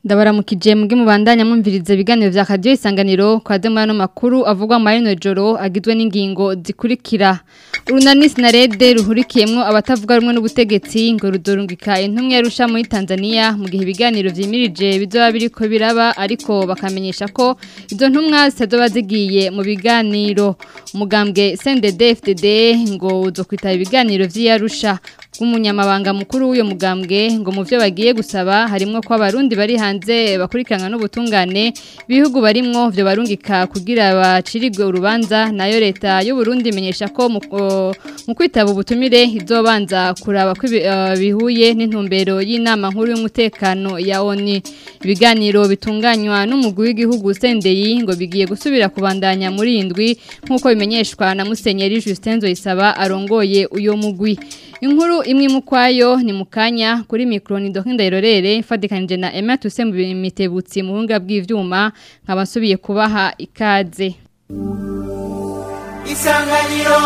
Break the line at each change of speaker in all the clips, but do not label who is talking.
ndabaramukije muge mubandanya mwumviriza ibiganiro vya radio isanganiro kwa demano makuru avugwa mu marino joro agizwe n'ingingo zikurikira urunani sinarede ruhurikiyemwo abatavuga rumwe n'ubutegetsi ngo rudorungika intumwe yarusha muri Tanzania mu gihe ibiganiro vyimirije bizoba biriko biraba ariko bakamenyesha ko izo ntumwa zitazoba zigiye mu biganiro umugambwe CNDD FDD ngo uzokwitaba ibiganiro vy'iyarusha bw'umunyamabanga mukuru w'uyo mugambwe ngo mu vyo bagiye gusaba harimwo ko abarundi bari hanze bakurikiranwa n'ubutungane bihugu barimwo vyo barungika kugira bacirigwe urubanza nayo leta y'u Burundi imenyesha ko mu mu kwitaba ubutumire izobanza kuraba ko bihuye n'intumbero y'inama nkuru y'umutekano ya ONU ibiganiro bitunganywa n'umugwi w'igihugu Sendeyi ngo bigiye gusubira kubandanya muri indwi nkuko bimenyeshwa na Musenyeri Justin Zoisaba arongoye uyo mugwi inkuru imwe mukwayo ni mukanya kuri mikro ni Dokinda Irorere fadikanije na Emma Tusembu mitebutsi mu bunga bw'ivyuma nkabasubiye kubaha ikaze
Isanganiro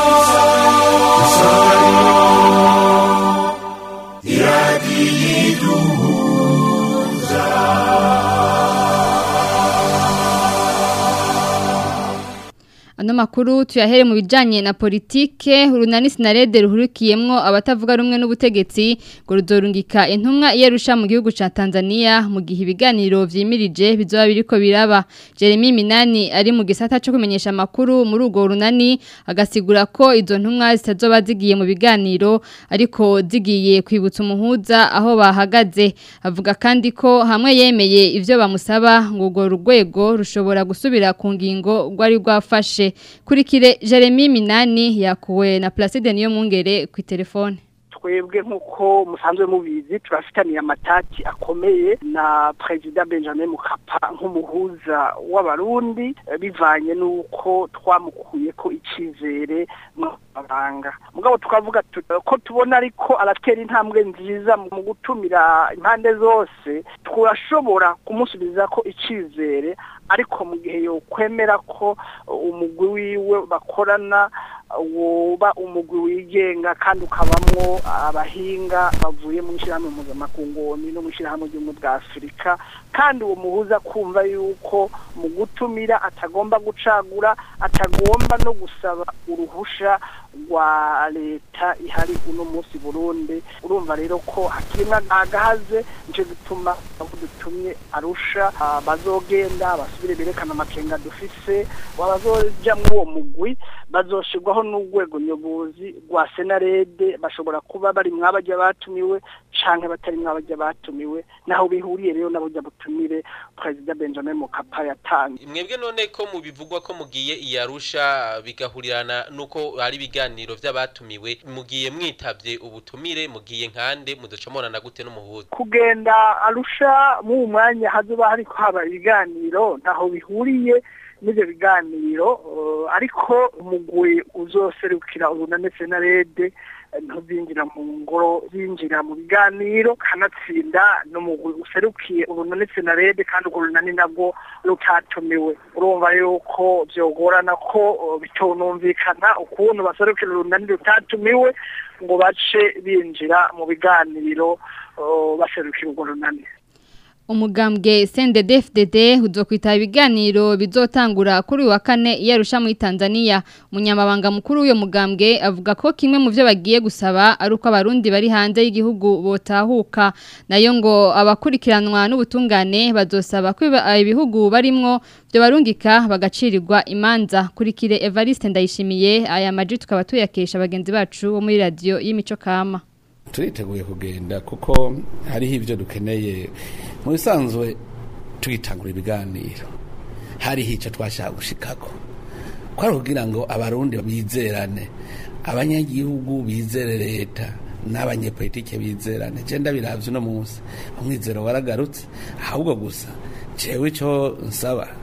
Isanganiro
Ano makuru tuyahere mu bijanye na politike urunani sinarede ruhurikiyemwo abatavuga rumwe n'ubutegetsi ngo ruzorungika intumwa iyerusha mu gihugu ca Tanzania mu gihe ibiganiro vyimirije bizoba biriko biraba Jeremy Minani ari mu gisata cyo kumenyesha makuru muri ugo runani agasigura ko izo ntumwa zitazoba zigiye mu biganiro ariko zigiye kwibutsa umuhuza aho bahagaze avuga kandi ko hamwe yemeye ivyo bamusaba ngo urwo rugwego rushobora gusubira ku ngingo rwari rwafashe kurikire Jeremy Minani yakuwe na Placide niyo mwungere ku telefone
twebwe nk'uko musanzwe mubizi turafitaniye amatati akomeye na perezida benjamin mukapa nk'umuhuza w'abarundi bivanye n'uko twamukuye ko icyizere mu mabanga mugabo tukavuga ko tubona ariko aratera intambwe nziza mu gutumira impande zose turashobora kumusubiza ko icyizere ariko mu gihe yokwemera ko umugwi wiwe bakorana woba umugwi wigenga kandi ukabamwo abahinga bavuye mu ishyirahamwe mpuzamakungu no mu ishyirahamwe ry'ubumwe bwa afurika kandi uwo muhuza kumva yuko mu gutumira atagomba gucagura atagomba no gusaba uruhusha rwa leta ihari uno munsi burundi urumva rero ko hakirimo agahaze nicyo gituma abo dutumye arusha bazogenda basubire berekana amakenga dufise bazoja muri uwo mugwi bazoshirwaho n'urwego nyobozi rwa senarede bashobora kuba bari mwabajya batumiwe canke batari mwabajya batumiwe naho bihuriye rero n'abujya butumire perezida benjamin mukapa yatanze
mwebwe none ko mu bivugwa ko mugiye iyarusha bigahurirana nuko hari ibiganiro vy'abatumiwe mugiye mwitavye ubutumire mugiye nkande mudocamorana gute n'umuhuza
kugenda arusha mu mwanya hazoba hariko haba ibiganiro ntaho bihuriye n'ibyo biganiro ariko umugwi uzoserukira urunane senarede ntuzinjira mu ngoro zinjira mu biganiro kanatsinda n'umugwi userukiye urunane senarede kandi urwo runani nabwo rutatumiwe urumva yuko byogorana ko bitonumvikana ukuntu baserukira urunani rutatumiwe ngo bace binjira mu biganiro baserukira urwo runani
umugambwe CNDD-FDD uzokwita ibiganiro bizotangura kuri wa kane iyarusha muri Tanzania umunyamabanga mukuru w'uyo mugambwe avuga ko kimwe mu byo bagiye gusaba ari uko abarundi bari hanze y'igihugu botahuka nayo ngo abakurikiranwa n'ubutungane bazosaba ko ibihugu barimwo byo barungika bagacirirwa imanza kurikire Evariste Ndayishimiye aya maji tukaba tuyakesha bagenzi bacu bo muri radio y'imico kama
turiteguye kugenda kuko hariho ibyo dukeneye mu bisanzwe twitangura ibiganiro hariho icyo twashaka gushikako kwari kugira ngo abarundi bizerane abanyagihugu bizere leta n'abanyepolitike bizerane genda biravye uno munsi umwizero waragarutse ahubwo gusa jewe icyo nsaba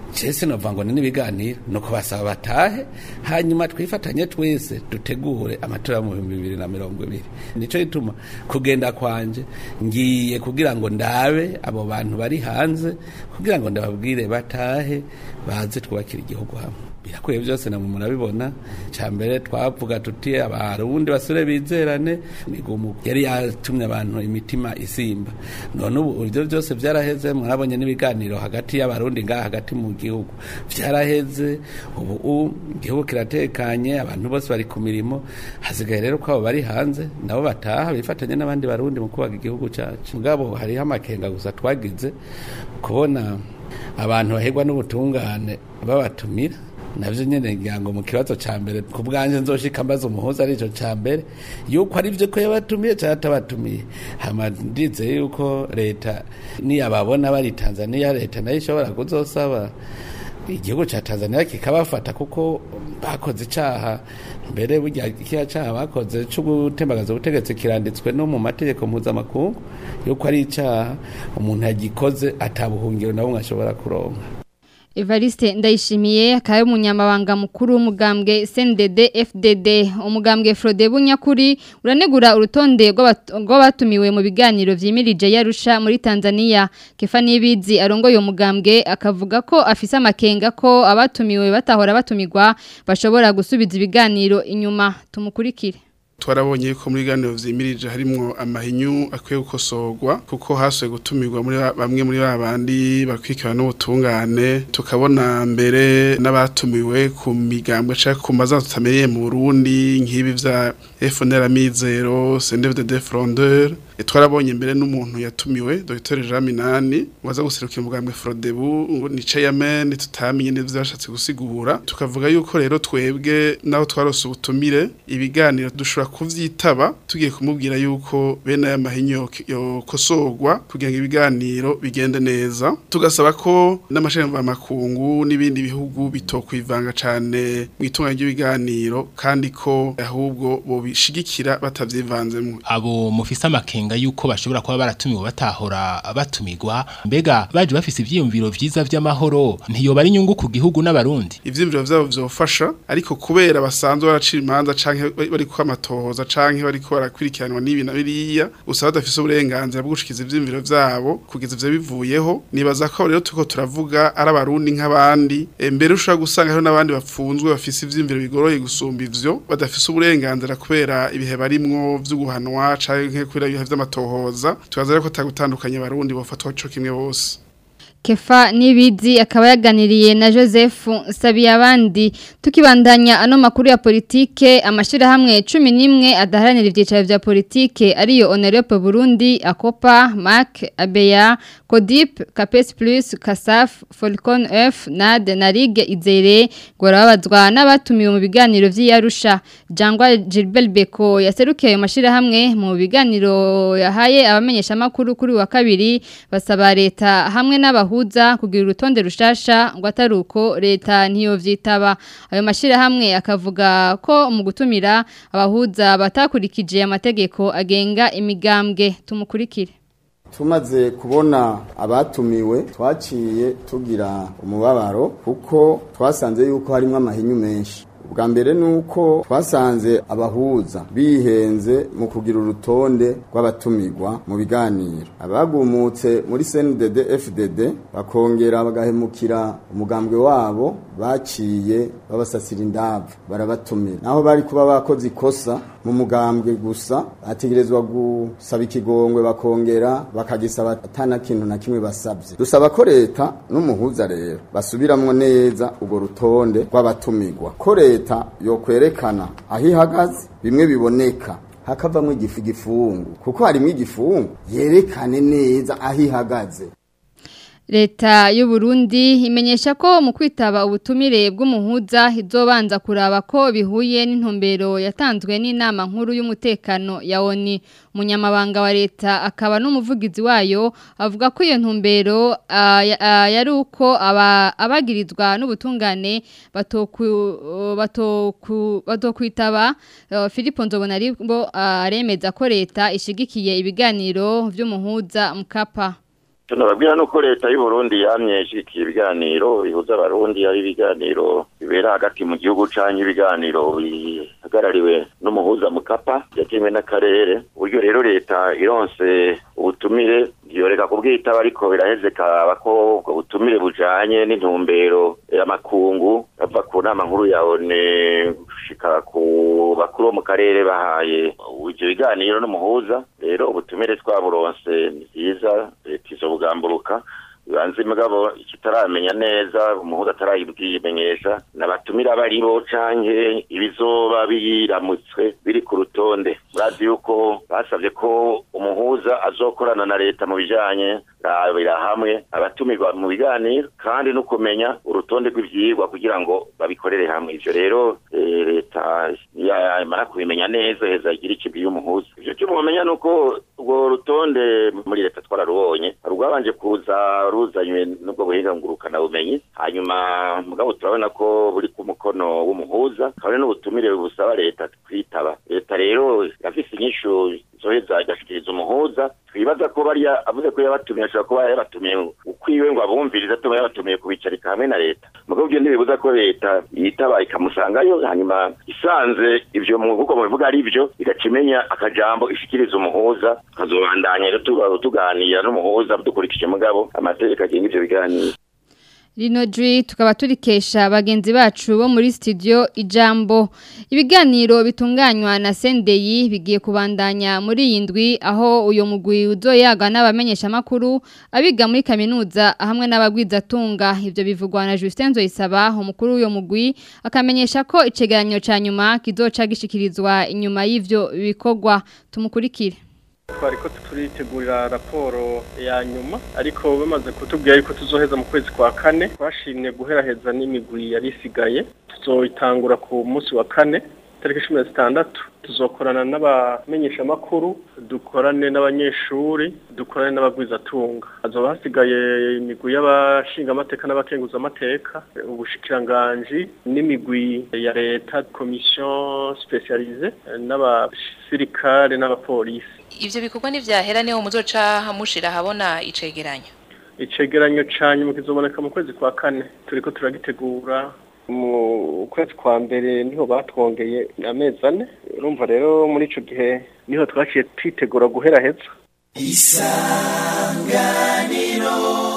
Jese nova ngo ni n'ibiganiro nuko basaba batahe hanyuma twifatanye twese dutegure amatora mu bihumbi bibiri na mirongo ibiri nico gituma kugenda kwanje ngiye kugira ngo ndabe abo bantu bari hanze kugira ngo ndababwire batahe baze twubakira igihugu hamwe birakwiye byose namwe murabibona cya mbere twavuga tuti abarundi basore bizerane migumu yari yatumye abantu imitima isimba none ubu ibyo byose byaraheze murabonye n'ibiganiro hagati y'abarundi ngaha hagati mu gihugu byaraheze ubu igihugu kiratekanye abantu bose bari ku mirimo hasigaye rero ko abo bari hanze nabo bataha bifatanye n'abandi barundi mu kubaka igihugu cyacu mugabo hariho amakenga gusa twagize kubona abantu bahegwa n'ubutungane babatumira navyo nyene ngira ngo mu kibazo ca mbere ku bwanje nzoshika mbaza umuhuza arico ca mbere yuko ari vyo ko yabatumiye canke atabatumiye hama ndize yuko leta niyababona bari Tanzania leta nayo ishobora kuzosaba igihugu ca Tanzania kikabafata kuko bakoze icaha mbere burya kiya caha bakoze cyo gutembagaza ubutegetsi kiranditswe no mu mategeko mpuzamakungu yuko ari icaha umuntu yagikoze atabuhungiro na bumwe ashobora kuronka
Evariste ndayishimiye akaye umunyamabanga mukuru w'umugambwe CNDD FDD umugambwe Frode Bunyakuri uranegura urutonde rw'abatumiwe mu biganiro vyimirije yarusha muri Tanzania Kefa Nibizi arongoye umugambwe akavuga ko afise amakenga ko abatumiwe batahora batumigwa bashobora gusubiza ibiganiro inyuma tumukurikire
twarabonye ko muri ganiro vyimirije harimwo amahinyu akwiye gukosorwa kuko hasuye gutumirwa muri bamwe muri babandi bakwikira n'ubutungane tukabona mbere n'abatumiwe ku migambwe canke ku mazina tutamenyeye mu Burundi nk'ibi vya FNL Amizero CNDD Frondeur twarabonye mbere n'umuntu yatumiwe Dr Jean Minani waza guserukira umugambwe Frodebu ngo ni chairman tutamenye neza byashatse gusigura tukavuga yuko rero twebwe naho twarose ubutumire ibiganiro dushobora kuvyitaba tugiye kumubwira yuko bene aya mahinyo yokosorwa kugira ngo ibiganiro bigende neza tugasaba ko n'amashanyarazi makungu n'ibindi bihugu bitokwivanga cane mu itunga ry'ibiganiro kandi ko ahubwo bobishigikira batavyivanzemo
abo mufise amakenga yuko bashobora kuba baratumiwe batahora batumigwa mbega baje bafise ivyiyumviro vyiza vy'amahoro ntiyoba ari inyungu ku gihugu n'abarundi
ivyiyumviro vyabo vyofasha ariko kubera basanzwe baracira imanza canke bari ko amatohoza canke bari ko barakurikiranwa n'ibi na biriya usaba badafise uburenganzira bwo gushikiza ivyiyumviro vyabo kugeza ivyo bivuyeho nibaza ko rero tuko turavuga ari abarundi nk'abandi e, mbere ushobora gusanga hariho n'abandi bapfunzwe bafise ivyiyumviro bigoroye gusumba ivyo badafise uburenganzira kubera ibihe barimwo vyo guhanwa canke kubera ibihe vy'amatohoza tubaza rero ko atagutandukanya abarundi bofatwa co kimwe bose
Kefa nibizi akaba yaganiriye na Joseph Sabiyabandi tukibandanya ano makuru ya politike amashira hamwe 11 adaharanira ivyicaro vya politike ariyo Honorable Burundi Akopa Mark Abeya Codip Capes Plus Kasaf Falcon F NAD na Ligue Izere gorabazwa n'abatumiwe mu biganiro vy'Arusha Jangwa Gilbert Beko yaserukiye ayo mashira hamwe mu biganiro yahaye abamenyesha makuru kuri wa kabiri basaba leta hamwe n'aba abahuza kugira urutonde rushasha ngo ataruko leta ntiyo vyitaba ayo mashira hamwe akavuga ko mu gutumira abahuza batakurikije amategeko agenga imigambwe tumukurikire
tumaze kubona abatumiwe twaciye tugira umubabaro kuko twasanze yuko harimo amahinyu menshi bwa mbere nuko twasanze abahuza bihenze mu kugira urutonde rw'abatumirwa mu biganiro abagumutse muri CNDD FDD bakongera bagahemukira umugambwe wabo baciye babasasira indavu barabatumira naho bari kuba bakoze ikosa mu mugambwe gusa bategerezwa gusaba ikigongwe bakongera bakagisaba atana kintu na kimwe basabye dusaba ko leta n'umuhuza rero basubiramwo neza urwo rutonde rw'abatumirwa ko leta yokwerekana aho ihagaze bimwe biboneka hakavamwo igifu igifungu kuko harimo igifungu yerekane neza aho ihagaze
Leta y'u Burundi imenyesha ko mu kwitaba ubutumire bw'umuhuza izobanza kuraba ko bihuye n'intumbero yatanzwe n'inama nkuru y'umutekano ya ONU umunyamabanga wa leta akaba n'umuvugizi wayo avuga ko iyo ntumbero yari uko abagirizwa n'ubutungane batokwitaba Philippe Nzobonaribo aremeza ko leta ishigikiye ibiganiro vy'umuhuza mukapa
tunababwira nuko leta y'u Burundi yamye ishikiye ibiganiro bihuza abarundi ari ibiganiro bibera hagati mu gihugu canke ibiganiro bihagarariwe n'umuhuza mukapa yakimwe n'akarere uburyo rero leta ironse ubutumire yoreka kubwitaba ariko biraheze kaba ko ubwo butumire bujanye n'intumbero y'amakungu ava ku nama nkuru ya ONU gushika ku bakuru bo mu karere bahaye ivyo biganiro n'umuhuza rero ubutumire twaburonse ni vyiza leta izobugamburuka bibanze mugabo ikitaramenya neza umuhuza atarayibwimenyesha nabatumira bari bo canke ibizoba biramutswe biri ku rutonde murazi yuko basavye ko umuhuza azokorana na leta mu bijanye rabira hamwe abatumirwa mu biganiro kandi no kumenya urutonde rw'ivyigwa kugira ngo babikorere hamwe ivyo rero eh, leta yamara kubimenya neza heza igira ikibwiye umuhuza ivyo cyo mumenya nuko urwo rutonde muri leta twararubonye rwabanje kuza ruzanywe n'ubwo buhinga ngurukana bumenyi hanyuma mugabo turabona ko buri ku mukono w'umuhuza kabone n'ubutumire busaba leta kwitaba leta rero irafise inyishu zoheza igashikiriza umuhuza twibaza ko bariya avuze ko yabatumiye ashobora kuba yabatumiye ukwiwe ngo abumvirize atuma yabatumiye kubicarika hamwe na leta mugabo ibyo ntibibuza ko leta yitaba ikamusangayo hanyuma isanze ivyo nk'uko mubivuga ari byo igaca imenya akajambo ishikiriza umuhuza tukazobandanya rero tuba- tuganira n'umuhuza dukurikije mugabo amategeko agenga ivyo biganiro
Rino jwi tukaba turikesha bagenzi bacu bo muri studio ijambo ibiganiro bitunganywa na Sendeyi bigiye kubandanya muri iyi ndwi aho uyo mugwi uzoyaga n'abamenyesha makuru abiga muri kaminuza hamwe n'abagwizatunga ivyo bivugwa na Justin Zoisaba umukuru w'uyo mugwi akamenyesha ko icegeranyo ca nyuma kizoca gishikirizwa inyuma y'ivyo bikorwa tumukurikire
twari ko turitegurira raporo ya nyuma ariko bamaze kutubwira yuko tuzoheza mu kwezi kwa kane twashimye guheraheza n'imigwi yari isigaye tuzoyitangura ku munsi wa kane tariki cumi na zitandatu tuzokorana n'abamenyeshamakuru dukorane n'abanyeshuri dukorane n'abagwizatunga hazoba hasigaye imigwi y'abashingamateka n'abakenguzamateka ubushikiranganji n'imigwi ya leta komisiyo spesialize n'abasirikare n'abapolisi
ivyo bikorwa ntivyahera niho muzoca mushira habona icegeranyo
icegeranyo ca nyuma kizoboneka mu kwezi kwa kane turiko turagitegura mu kwezi kwa mbere niho batwongeye amezi ane urumva rero muri ico gihe niho twaciye twitegura guheraheza
isanganiro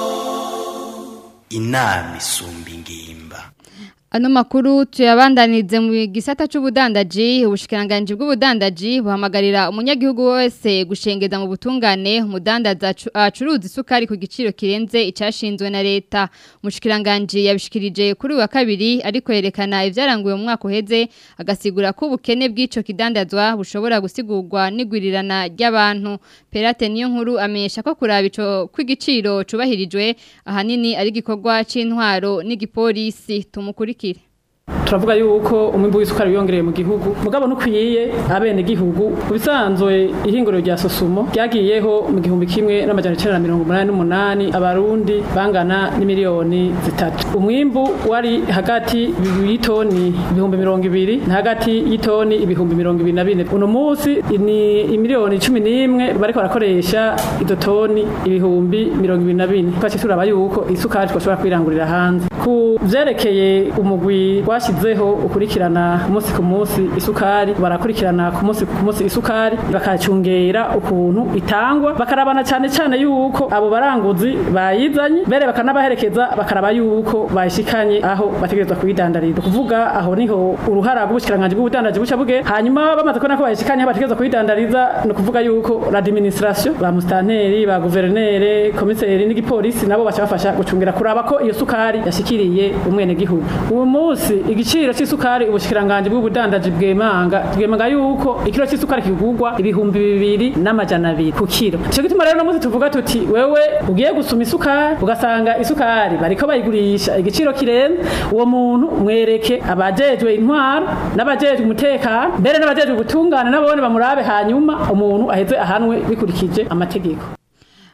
inama isumba ingimba
Ano makuru tuyabandanize mu gisata c'ubudandaji ubushikiranganje bw'ubudandaji buhamagarira umunyagihugu wese gushengeza mu butungane umudandaza acu- acuruza isukari ku giciro kirenze icashinzwe na leta umushikiranganje yabishikirije kuri uyu wa kabiri ariko yerekana ivyaranguye mu mwaka uheze agasigura ko ubukene bw'ico kidandazwa bushobora gusigurwa n'igwirirana ry'abantu Perate niyo nkuru amenyesha ko kuraba ico kw'igiciro cubahirijwe ahanini ari gikorwa c'intwaro n'igipolisi tumukurikire
turavuga yuko umwimbu w'isukari wiyongereye mu gihugu mugabo nukwiye abene gihugu bisanzwe ihinguriro rya sosumo ryagiyeho mu gihumbi kimwe n'amajana icenda na mirongo umunani n'umunani abarundi bangana n'imiliyoni zitatu umwimbu wari hagati y'itoni ibihumbi mirongo ibiri na hagati y'itoni ibihumbi mirongo ibiri na bine uno munsi ni imiliyoni cumi n'imwe bariko barakoresha izo toni ibihumbi mirongo ibiri na bine twaciye turaba yuko isukari twashobora kwirangurira hanze ku vyerekeye umugwi twashyizeho ukurikirana umunsi ku munsi isukari barakurikirana ku munsi ku munsi isukari bakacungera ukuntu itangwa bakarabana cyane cyane yuko abo baranguzi bayizanye mbere bakanabaherekeza bakaraba yuko bayishikanye aho bategerezwa kuyidandariza kuvuga aho niho uruhara rw'ubushikiranganje bw'ubudandaji buca buge hanyuma bamaze kubona ko bayishikanye aho bategerezwa kuyidandariza ni ukuvuga yuko l'administration ba mustanteri ba guverinere komiseri n'igipolisi nabo baca bafasha gucungira kuraba ko iyo sukari yashikiriye umwene gihugu uwo munsi igiciro c'isukari ubushikiranganje bw'ubudandaji bwemanga bwemanga yuko ikiro c'isukari kigurwa ibihumbi bibiri n'amajana abiri ku kiro ico gituma rero no munsi tuvuga tuti wewe ugiye gusuma isukari ugasanga isukari bariko bayigurisha igiciro kirenze uwo muntu mwereke abajejwe intwaro n'abajejwe umutekano mbere n'abajejwe ubutungane nabone bamurabe hanyuma umuntu aheze ahanwe bikurikije amategeko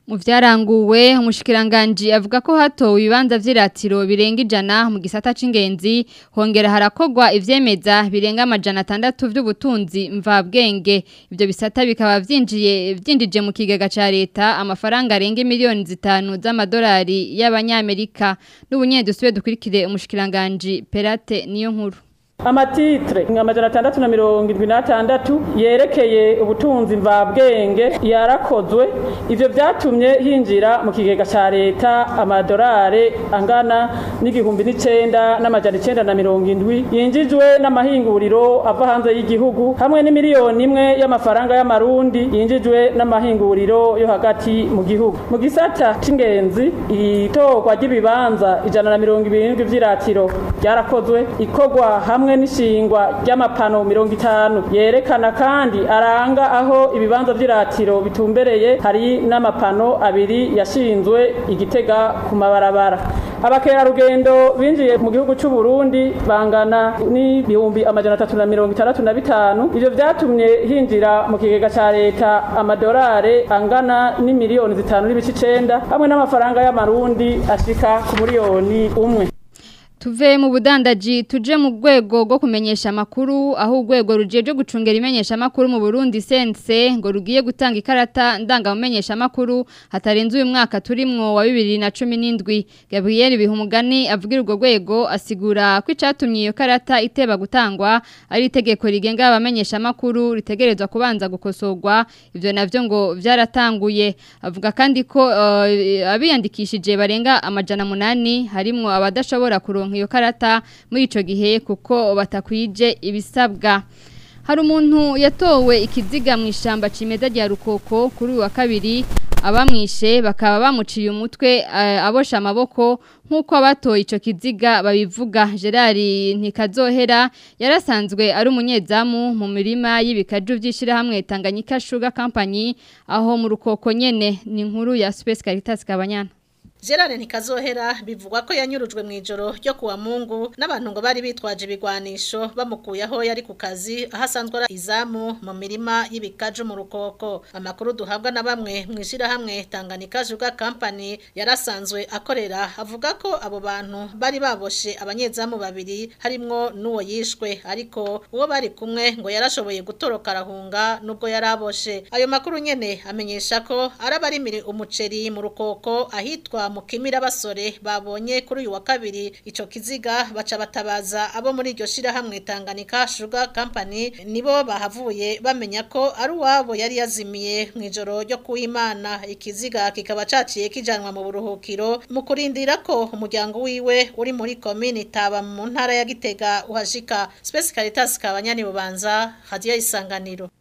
mu vyaranguwe umushikiranganje avuga ko hatowe ibibanza vy'iratiro birenga ijana mu gisata c'ingenzi hongera harakogwa ivyemeza birenga amajana atandatu vy'ubutunzi mvabwenge ivyo bisata bikaba vyinjiye vyinjije mu kigega ca leta amafaranga arenga miliyoni zitanu z'amadolari y'abanyamerika n'ubunyedusube dukurikire umushikiranganje Perate niyo nkuru
amatitre amajana atandatu na mirongo irindwi n'atandatu yerekeye ubutunzi mvabwenge yarakozwe ivyo vyatumye hinjira mu kigega ca leta amadorare angana n'igihumbi n'icenda n'amajana icenda na mirongo indwi yinjijwe n'amahinguriro ava hanze y'igihugu hamwe n'imiliyoni imwe y'amafaranga y'amarundi yinjijwe n'amahinguriro yo hagati mu gihugu mu gisata c'ingenzi itorwa ry'ibibanza ijana na mirongo ibiri vy'iratiro ryarakozwe ikorwa hamwe hamwe n'ishingwa ry'amapano mirongo itanu yerekana kandi aranga aho ibibanza vy'iratiro bitumbereye hari n'amapano abiri yashinzwe igitega ku mabarabara abakerarugendo binjiye mu gihugu c'u Burundi bangana n'ibihumbi amajana atatu na mirongo itandatu na bitanu ivyo vyatumye hinjira mu kigega ca leta amadorare angana n'imiliyoni zitanu n'ibice icenda hamwe n'amafaranga y'amarundi ashika ku miliyoni umwe
Tuve mu budandaji tuje mu rwego rwo kumenyesha amakuru aho urwego rujeje gucungera imenyesha amakuru mu Burundi sense ngo rugiye gutanga ikarata ndanga mumenyesha amakuru hatarenze uyu mwaka turimwo wa 2017 Gabriel Bihumugani avugira urwo rwego asigura ko icatumye iyo karata iteba gutangwa ari itegeko rigenga abamenyesha amakuru ritegerezwa kubanza gukosorwa ivyo navyo ngo vyaratanguye avuga kandi ko uh, abiyandikishije barenga amajana munani harimwo abadashobora kuronka iyo karata muri ico gihe kuko batakwije ibisabwa hari umuntu yatowe ikiziga mu ishamba cimeza rya rukoko kuri uyu wa kabiri abamwishe bakaba bamuciye umutwe abosha amaboko nk'uko abatoye icyo kiziga babivuga gerard ntikazohera yarasanzwe ari umunyezamu mu mirima y'ibikaju by'ishyirahamwe tanganyika shuga kampanyi aho mu rukoko nyene ni inkuru ya supesi karitasi kabanyana
Gerard Nikazohera bivugwa ko yanyurujwe mu ijoro ryo kuwa Mungu n'abantu ngo bari bitwaje ibigwanisho bamukuye aho yari ku kazi ahasanzwe ari izamu mu mirima y'ibikaju mu rukoko amakuru duhabwa na bamwe mu ishirahamwe Tanganyika Juga Company yarasanzwe akorera avuga ko abo bantu bari baboshe abanyezamu babiri harimwo n'uwo yishwe ariko uwo bari kumwe ngo yarashoboye gutoroka arahunga nubwo yaraboshe ayo makuru nyene amenyesha ko arabarimiri umuceri mu rukoko ahitwa mukimira basore babonye kuri uyu wa kabiri ico kiziga baca batabaza abo muri iryo shirahamwe Tanganyika Sugar Company nibo bahavuye bamenya ko ari uwabo yari yazimiye mu ijoro ryo kuwimana ikiziga kikaba caciye kijanwa mu buruhukiro mu kurindira ko umuryango wiwe uri muri komini taba mu ntara ya Gitega uhashika Space Caritas kabanyani bubanza hadiya isanganiro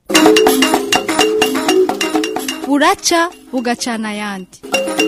buraca bugacana yandi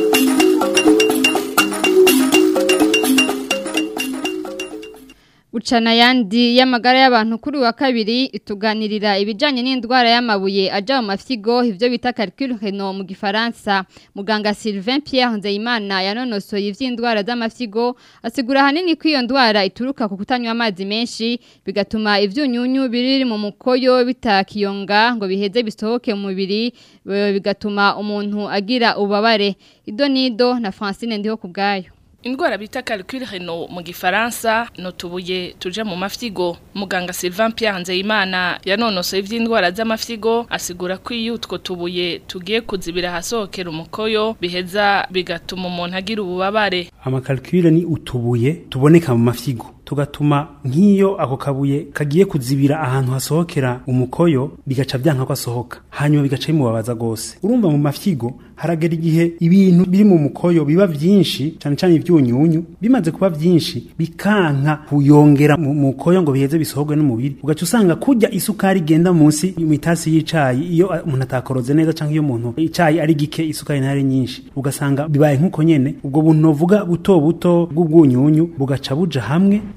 Ucana yandi y'amagara y'abantu kuri wa kabiri ituganirira ibijanye n'indwara y'amabuye aja mu mafyigo ivyo bita calcul renal mu gifaransa muganga Sylvain Pierre Nzeyimana yanonosoye ivy'indwara z'amafyigo asigura hanini ko iyo ndwara ituruka ku kutanywa amazi menshi bigatuma ivyunyunyu biri mu mukoyo bitakiyonga ngo biheze bisohoke mu mubiri bigatuma umuntu agira ubabare idonido na Francine ndiho kubgayo
Indwara bita calcul renal mu gifaransa no tubuye tuje mu mafyigo muganga Sylvain Pierre Nzeyimana yanonosoye ivy'indwara z'amafyigo asigura ko iyo utwo tubuye tugiye kuzibira hasohokera umukoyo biheza bigatuma umuntu agira ububabare
amakalkule ni utubuye tuboneka mu mafyigo tugatuma nk'iyo ako kabuye kagiye kuzibira ahantu hasohokera umukoyo bigaca byanka ko asohoka hanyuma bigaca bimubabaza gose urumva mu mafyigo haragera igihe ibintu biri mu mukoyo biba vyinshi cyane cyane ivyunyunyu bimaze kuba vyinshi bikanka kuyongera mu mukoyo ngo biheze bisohogwe n'umubiri ugaca usanga kurya isukari igenda munsi mu itasi y'icayi iyo umuntu atakoroze neza canke iyo umuntu icayi ari gike isukari ntari nyinshi ugasanga bibaye nk'uko nyene ubwo buntu novuga buto buto bw'ubwunyunyu bugaca buja hamwe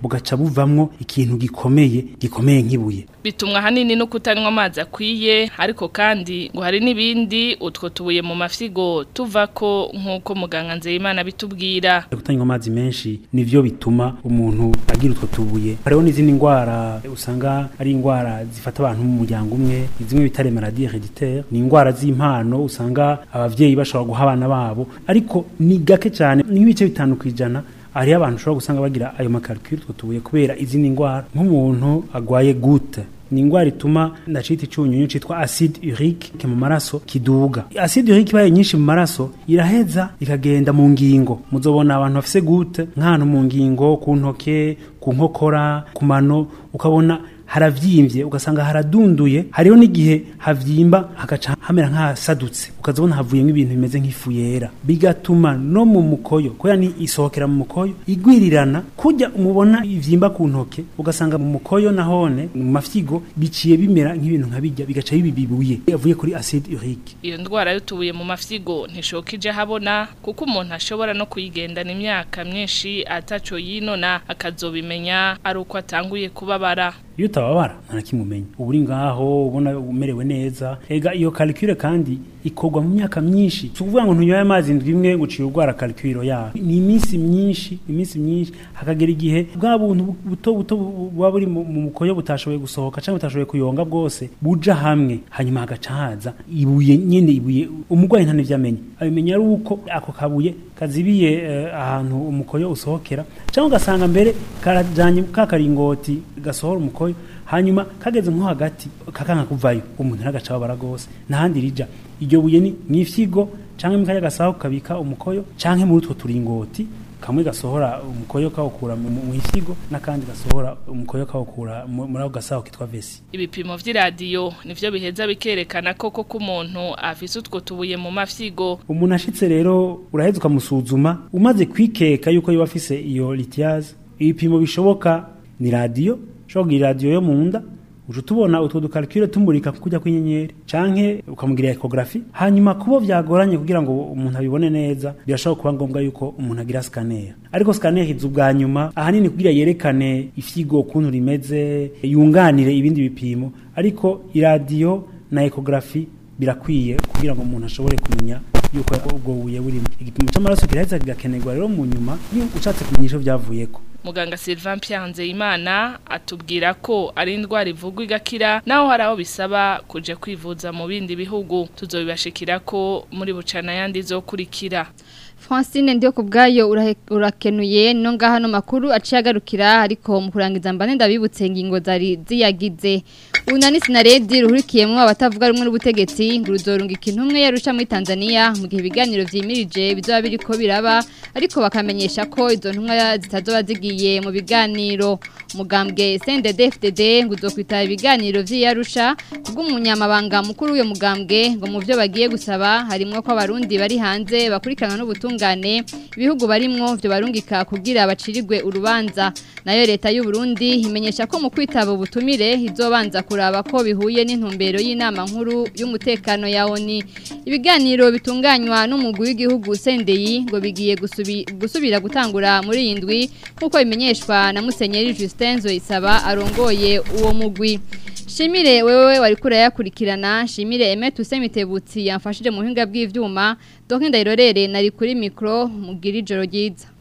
bugaca buvamwo ikintu gikomeye gikomeye nk'ibuye
bitumwa hanini no kutanywa amazi akwiye ariko kandi ngo hari n'ibindi utwo tubuye mu mafyigo tuvako nk'uko muganga Nzeyimana bitubwira
kutanywa amazi menshi nivyo bituma umuntu agira utwo tubuye hariho n'izindi ndwara usanga ari indwara zifata abantu mu muryango umwe zimwe bita maladie héréditaire ni indwara z'impano usanga abavyeyi bashobora guha abana babo ariko ni gake cyane n'ibice bitanu kwijana hariho abantu ushobora gusanga bagira ayo makalkule utwo tubuye kubera izindi ndwara nk'umuntu agwaye gute ni indwara ituma ndacita icunyunyu citwa acide urique mu maraso kiduga acide urique ibaye nyinshi mu maraso iraheza ikagenda mu ngingo muzobona abantu bafise gute nk'ahantu mu ngingo ku ntoke ku nkokora ku mano ukabona haravyimbye ugasanga haradunduye hariho n'igihe havyimba hagaca hamera nk'ahasadutse ukazabona havuyemo ibintu bimeze nk'ifu yera bigatuma no mu mukoyo kubera ni isohokera mu mukoyo igwirirana kujya umubona ivyimba ku ntoke ugasanga mu mukoyo nahone mu mafyigo biciye bimera nk'ibintu nka bijya bigaca bibibuye yavuye kuri acide urique
iyo ndwara y'utubuye mu mafyigo ntishokije habona kuko umuntu ashobora no kuyigendana imyaka myinshi ataco yinona akazobimenya ari uko atanguye kubabara
iyo utababara nta kimumenya uba uri ngaho ubona umerewe neza ega iyo calcule kandi ikorwa mu myaka myinshi si ukuvuga ngo ntunyoye amazi indwi imwe ngo uciye urwara calcule yawe ni iminsi myinshi iminsi myinshi hakagera igihe bwa buntu buto buto buba buri mu mukoyo butashoboye gusohoka cyangwa butashoboye kuyonga bwose buja hamwe hanyuma hagaca haza ibuye nyine ibuye umurwayi nta n'ivyo amenya abimenya ari uko ako kabuye kazibiye uh, ahantu umukoyo usohokera cyangwa ugasanga mbere karajanye ka karingoti gasohora umukoyo hanyuma kageze nko hagati kakanka kuvayo umuntu nagaca babara gose nahandi rija iryo buye ni mwifyigo canke mukaya gasaho kabika umukoyo canke muri utwo turingoti kamwe gasohora umukoyo kawukura mu ifyigo n'akandi gasohora umukoyo kawukura muri ako gasaho kitwa vesi
ibipimo vy'iradiyo nivyo biheza bikerekana koko ko umuntu afise utwo tubuye mu mafyigo
umuntu ashitse rero uraheza ukamusuzuma umaze kwikeka yuko yoba afise iyo lithiase ibipimo bishoboka ni radiyo ushobora kugira radiyo yo mu nda uje tubona utwo dukalkule tumurika kujya kw'inyenyeri canke ukamugira ecography hanyuma kubo vyagoranye kugira ngo umuntu abibone neza birashobora kuba ngombwa yuko umuntu agira scanner ariko scanner izu bwa nyuma ahanini kugira yerekane ifyigo ukuntu rimeze yunganire ibindi bipimo ariko iradiyo na ecography birakwiye kugira ngo umuntu ashobore kumenya yuko ubwo buye burimo igipimo cy'amaraso kiraheza kigakenerwa rero mu nyuma iyo ushatse kumenya ivyo vyavuyeko
muganga Sylvain Pianze Imana atubwira ko ari indwara ivugwa igakira naho hari aho bisaba kuja kwivuza mu bindi bihugu tuzobibashikira ko muri bucana yandi zokurikira
Francine ndiyo kubgayo urakenuye no ngaha no makuru aciye agarukira ariko mu kurangiza mbane ndabibutse ingingo zari ziyagize Unani sinaredi ruhurikiyemwo abatavuga rumwe n'ubutegetsi ngo ruzorunga ikintu umwe yarusha muri Tanzania mu gihe ibiganiro vyimirije bizoba biriko biraba ariko bakamenyesha ko izo ntumwa zitazoba zigiye mu biganiro mugambwe CNDD-FDD ngo uzokwita ibiganiro vy'iyarusha kubw'umunyamabanga mukuru w'uyo mugambwe ngo mu byo bagiye gusaba harimwo ko abarundi bari hanze bakurikirana n'ubutungane ibihugu barimwo byo barungika kugira bacirirwe urubanza nayo leta y'u Burundi imenyesha ko mu kwitaba ubutumire izobanza kuraba ko bihuye n'intumbero y'inama nkuru y'umutekano ya ONU ibiganiro bitunganywa n'umugwi w'igihugu Sendeyi ngo bigiye gusubi, gusubira gutangura muri iyi ndwi nkuko bimenyeshwa na Musenyeri Justin Zoisaba arongoye uwo mugwi Shimire wewe wari kura yakurikirana shimire Emet Usemitebutsi yamfashije mu buhinga bw'ivyuma donc ndayirorere nari kuri micro mugira ijoro ryiza